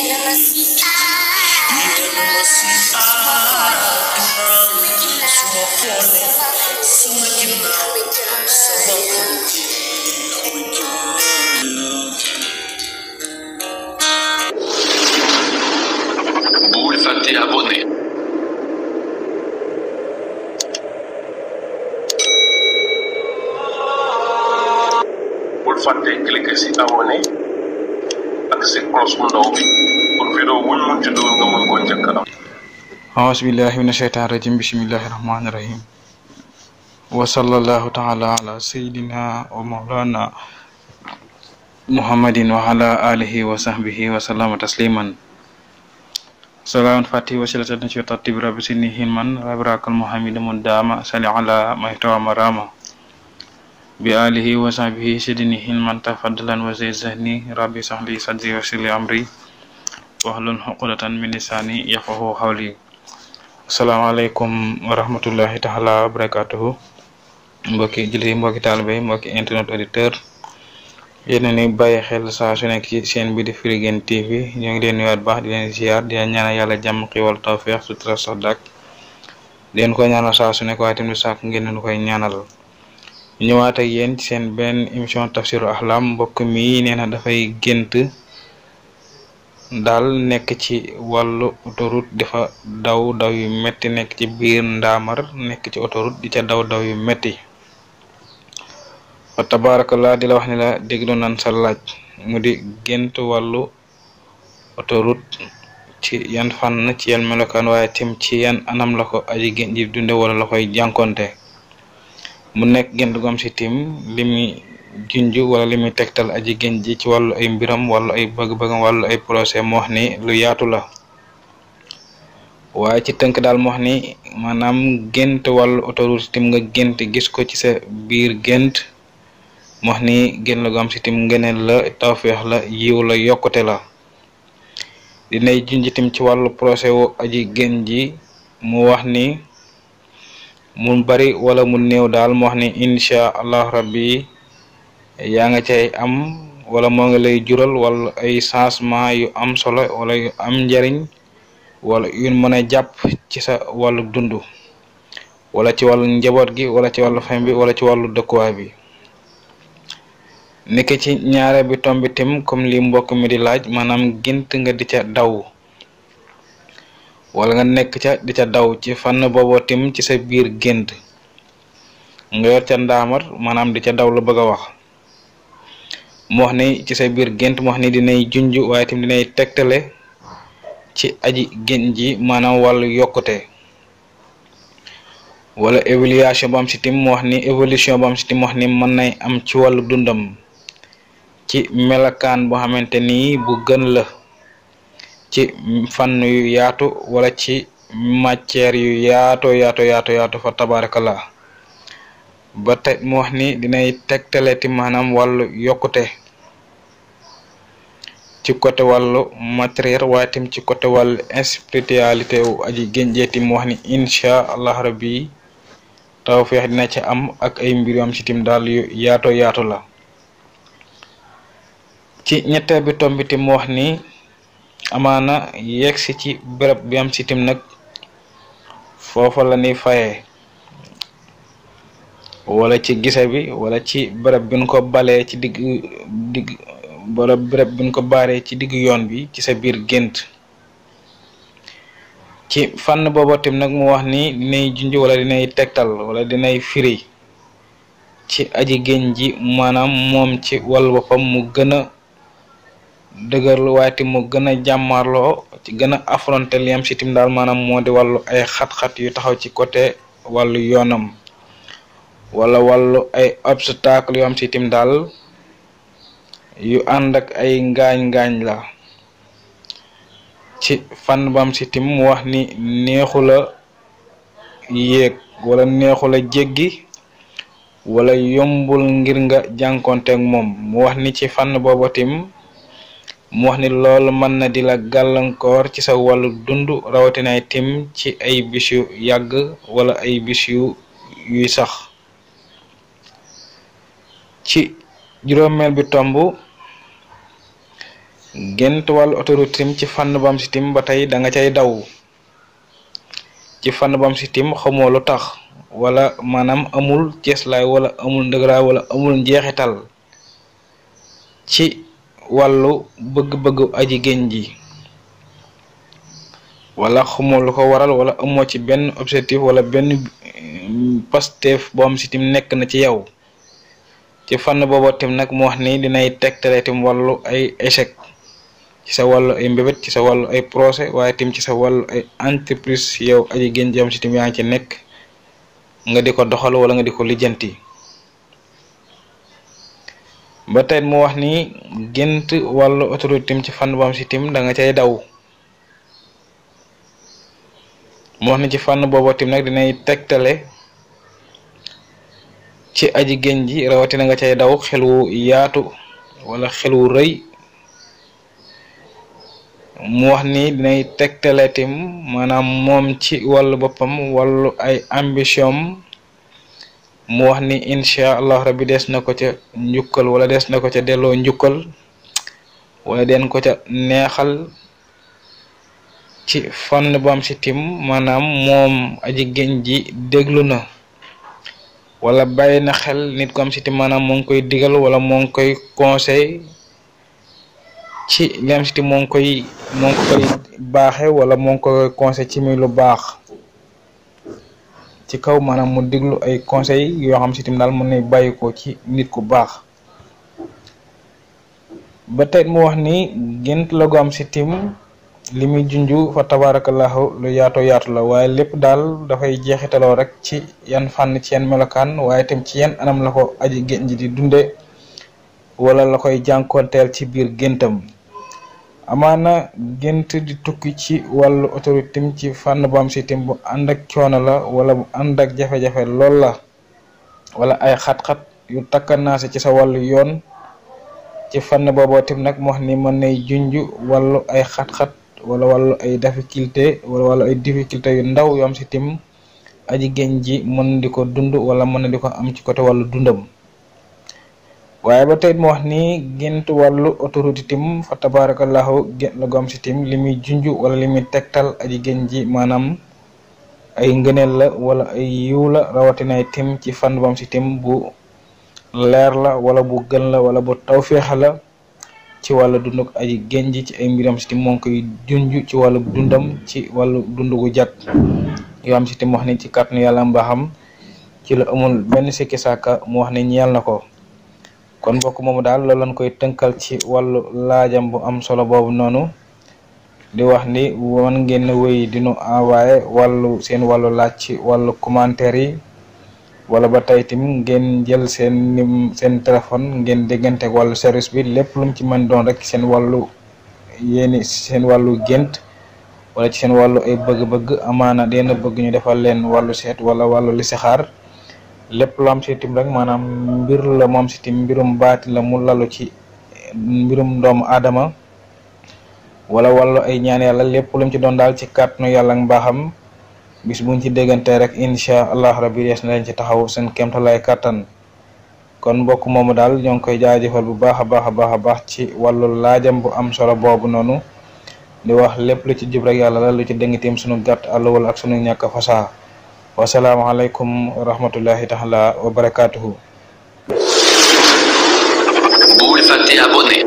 bul fàtte abonné bul fàtte cliquer si abonné ak si cloche bu ndaw bi pour vidéo wuñ mun ci dugal nga mën koo njëkk a am أعوذ بالله من الشيطان الرجيم بسم الله الرحمن الرحيم وصلى الله تعالى على سيدنا ومولانا محمد وعلى آله وصحبه وسلم تسليما سلام فاتي وسيلة نشوة ترتيب رب سنه من ربراك المحمد من دام سلي على ما يحتوى مرامة بآله وصحبه سيدنه من تفضلا وزيد ذهني ربي صحلي صدري وسلي أمري واحلل عقدة من لساني يفقهوا قولي asalaamaaleykum wa rahmatullahi taala wa barakatuhu mbokki jullit yi mbokki taalibe yi mbokki internet auditeur yéen a ni bàyyi xel saa su nekk ci chaîne bi di Firi Guene TV ñoo ngi leen nuyuwaat baax di leen ziar di leen ñaanal yàlla jàmm xiwal tawfeex sutura sax dak di leen ko ñaanal saa su nekk waaye tamit sàkk ngeen leen koy ñaanal ñëwaat ak yéen ci seen benn émission tafsiru ahlam mbokk mi nee na dafay gént daal nekk ci wàllu autoroute dafa daw daw yu metti nekk ci biir ndaamar nekk ci autoroute di ca daw daw yu metti fa tabarakallah di la wax ni la déglu nan sa laaj mu di gént wàllu autoroute ci yan fànn ci yan melokaan waaye tim ci yan anam la ko aji gént ji dunde wala la koy jànkonte mu nekk gént gu am si tim limi junj wala li muy tegtal aji gént ji ci wàllu ay mbiram wàllu ay bëgg-bëggam wàllu ay procès mu wax ni lu yaatu la waaye ci tënk daal mu wax ni maanaam gént wàllu autoroute tim nga gént gis ko ci sa biir gént mu wax ni gént la gu am si tim ngeneel la tawfeex la yiw la yokkute la dinay junj tim ci wàllu procès wu aji gént ji mu wax ni mu bari wala mu néew daal mu wax ni incha allah rabbi yaa nga cay am wala moo ngi lay jural wala ay changement yu am solo wala yu am njariñ wala yu mën a jàpp ci sa wàllu dund wala ci wàllu njaboot gi wala ci wàllu fam bi wala ci wàllu dëkkuwaay bi niki ci ñaare bi tombi tim comme li mbokk mi di laaj maanaam gént nga di ca daw wala nga nekk ca di ca daw ci fànn booboo tim ci sa biir gént nga yor ca ndaamar maanaam di ca daw la bëgg a wax mu wax ni ci sa biir gént mu wax ni dinay junj waaye tamit dinay tegtale ci aji gént ji maanaam wàllu yokkute wala évaluation bu am si tim mu wax ni évolution bu am si tim mu wax ni mën nay am ci wàllu dundam ci melakaan boo xamante ni bu gën la ci fànn yu yaatu wala ci matière yu yaato yaato yaato yaatu fa tabarakallah ba tey mu wax ni dinay tegtaleeti maanaam wàllu yokkute ci côté wàllu matériel waaye tam ci côté wàllu spiritualité wu aji génjeeti mu wax ni incha allah rabbi tawfeex dina ci am ak ay mbir yu am ci tim daal yu yaato yaatu la ci ñetteel bi tomb bi tim mu wax ni amaana yegg si ci béréb bi am ci tim nag foofa la ni fayee wala ci gise bi wala ci bërëb bi ñu ko balee ci digg digg wala bërëb bi ñu ko baaree ci digg yoon bi ci sa biir gént ci fànn booba tim nag mu wax ni dinay junj wala dinay tegtal wala dinay firi ci aji gént ji maanaam moom ci wàllu boppam mu gën a dëgërlu waaye tim mu gën a jàmmarloo ci gën a affronté li am si tim daal maanaam moo di wàllu ay xat-xat yu taxaw ci côté wàllu yoonam wala wàllu ay obstacle yu am si tim daal yu ànd ak ay ngaañ-ngaañ la ci fànn bam si tim mu wax ni neexu la yéeg wala neexu la jéggi wala yombul ngir nga jànkonteeg moom mu wax ni ci fànn booba tim mu wax ni loolu mën na di la gàllankoor ci sa wàllu dund rawatina tim ci ay bis yu yàgg wala ay bis yu yuy sax ci juróomeel bi tomb gént wàllu autoroute tim ci fànn bam si tim ba tey da nga cay daw ci fànn bam si tim xamoo lu tax wala maanaam amul ceeslaay wala amul ndëgëraay wala amul njeexital ci wàllu bëgg-bëggu aji génn ji wala xamoo lu ko waral wala amoo ci benn objectif wala benn pasteef boo am si tim nekk na ci yow ci fànn boobu tim nag mu wax ni dinay tegtale tim wàllu ay échec ci sa wàllu ay mbébét ci sa wàllu ay projet waaye tim ci sa wàllu ay entreprise yow aji génn ji am si tim yaa ngi ci nekk nga di ko doxal wala nga di ko lijjanti ba tey mu wax ni gént wàllu autorité tim ci fànn bam si tim da nga cay daw mu wax ni ci fànn boobu tim nag dinay tegtale ci aji génn ji rawatina nga cay daw xel wu yaatu wala xel wu rëy mu wax ni dinay tegtale tim maanaam moom ci wàllu boppam wàllu ay ambition mu wax ni incha allah rabbi des na ko ca njukkal wala des na ko ca delloo njukkal wala den ko ca neexal ci fànn bam si tim maanaam moom aji génn ji déglu na wala bàyyi na xel nit ko am si tim maanaam moo ngi koy digal wala moo ngi koy conseil ci li am si tim moo ngi koy moo ngi koy baaxe wala moo ngi koy conseil ci muy lu baax ci kaw maanaam mu diglu ay conseil yoo xam si tim daal mën na bàyyi ko ci nit ku baax ba tey mu wax ni gént la gu am si tim li muy junju fa tabarakallahu lu yaatoo yaatu la waaye lépp daal dafay jeexitaloo rek ci yan fànn ci yan melokaan waaye tam ci yan anam la ko aji génn ji di dunde wala la koy jànkoonteel ci biir géntam amaana gént di tukki ci wàllu autorité tim ci fànn bu am si tim bu ànd ak coono la wala bu ànd ak jafe-jafe lool la wala ay xat-xat yu takkanaase ci sa wàllu yoon ci fànn booboo tim nag mu wax ni mën nay junj wàllu ay xat-xat wala wàllu ay difficulté wala wàllu ay difficulté yu ndaw yu am si tim aji génn ji mën di ko dund wala mën na di ko am ci côté wàllu dundam waaye ba tey mu wax ni gént wàllu autorité tim fa tabarakallahu gént la gu am si tim li muy junj wala li muy tegtal aji génn ji maanaam ay ngëneel la wala ay yiw la rawatina tim ci fànn bu am si tim bu leer la wala bu gën la wala bu tawféexa la ci wàllu dund aji génn ji ci ay mbiram si tim moo ngi koy junj ci wàllu dundam ci wàllu dund gu jag yoo am si tim wax ni ci kàttanu yàlla mbaaxam ci la amul benn sikki sàkka mu wax ni ñeel na ko kon mbokk moomu daal loolu lañ koy tënkal ci wàllu laajam bu am solo boobu noonu di wax ni wan ngeen wéy dinu envoyé wàllu seen wàllu laaj ci wàllu commentaire yi wala ba tey tim ngeen jël seen nim seen téléphone ngeen déggante ak wàllu service bi lépp lu mu ci mën doon rek seen wàllu yéeni seen wàllu gént wala ci seen wàllu ay bëgg-bëgg amaana dina bëgg ñu defal leen wàllu seet wala wàllu listixaar lépp lu am si tim rek maanaam mbir la moom si tim mbirum baati la mu lalu ci mbirum doomu aadama wala wàllu ay ñaan yàlla lépp lu mu ci doon daal ci kàttanu yàlla ak mbaaxam bis buñ ci déggante rek incha allah rabbi des na leen ci taxaw seen kéemtalaay kàttan kon mbokk moomu daal ñoo ngi koy jaajëfal bu baax a baax a baax a baax ci wàllu laajam bu am solo boobu noonu di wax lépp lu ci jub rek yàlla la lu ci dëng tim sunu gàtt àll wala ak sunu ñàkk fasaa wasalaamaaleykum wa rahmatullahi taala wa barakaatuhu. bul fàtte abonné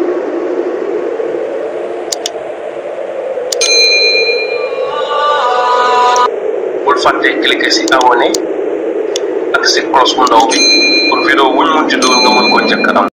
bul fàtte cliquer si abonné ak si cloche bu ndaw bi pour vidéo wuñ mun ci doon nga mën ko njëkk am